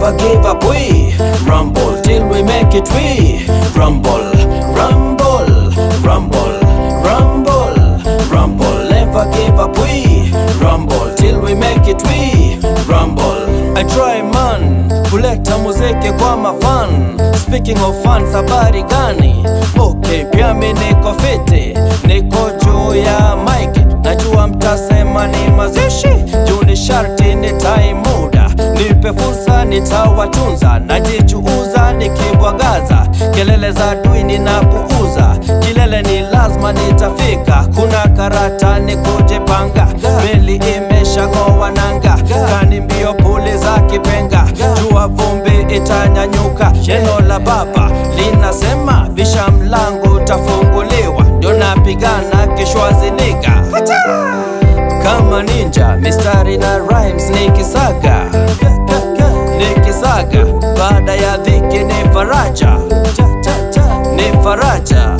never give up. We rumble till we make it. We rumble, rumble, rumble, rumble, rumble. Never give up. We rumble till we make it. We rumble. I try man kuleta muziki kwa mafan. Speaking of fans, habari gani? Okay, pia mi niko fiti, niko juu ya mic. Najua mtasema ni mazishi, juu ni sharti nitai muda. Nipe fursa nitawatunza, najichuuza nikibwagaza, kelele za dui ninapuuza, kilele ni lazima nitafika. Kuna karata nikujipanga, meli imeshang'oa nanga, kani mbio puli za kipenga, jua vumbi itanyanyuka. Neno la Baba linasema bisha mlango utafunguliwa, ndio napigana kishwaziniga kama ninja, mistari na rhymes nikisaga nikisaga, baada ya dhiki ni faraja, ni faraja.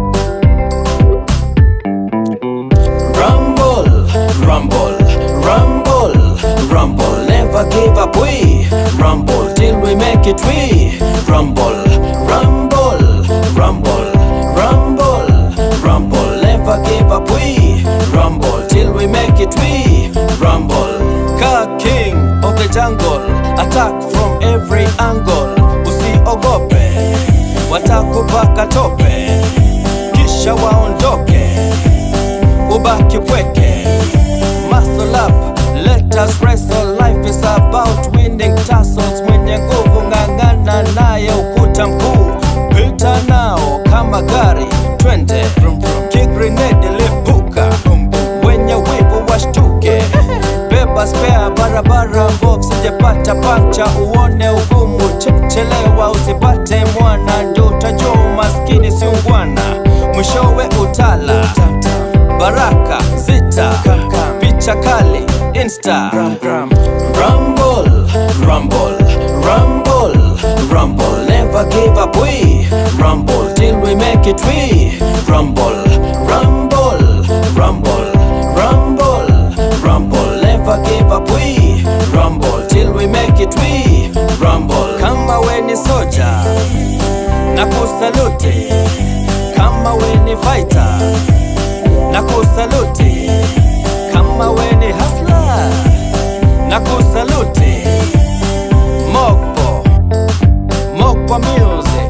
Rumble, rumble, rumble, rumble, never give up. We rumble till we make it. We rumble, rumble, rumble, rumble, rumble, never give up. We rumble till we make it. We rumble. Ka king of the jungle, attack from every angle. Usiogope, watakupaka tope, kisha waondoke ubaki pweke muscle up let us wrestle life is about winning tassels mwenye nguvu ng'ang'ana naye ukuta mkuu pita nao kama gari twende kigrenade lipuka wenye wivu washtuke beba spea barabara mbovu sijapata pancha uone ugumu Ch- chelewa usipate mwana ndio utajua umaskini siungwana mwishowe utala baraka zita picha kali insta rumble rumble rumble rumble never give up we rumble till we make it we rumble rumble rumble rumble rumble never give up we rumble till we make it we rumble kama we ni soja na kusaluti kama we ni fighter na kusaluti kama we ni hasla na kusaluti Mokpo Mokpo music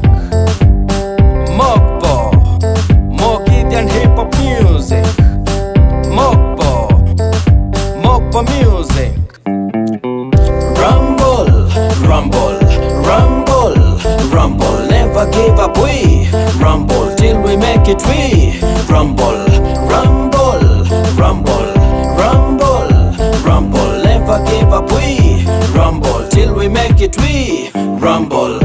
Mokpo Mokidian hip hop music Mokpo Mokpo music Rumble, rumble, rumble, rumble, never give up. We rumble till we make it. We rumble, rumble, rumble, rumble, rumble, never give up. We rumble till we make it. We rumble.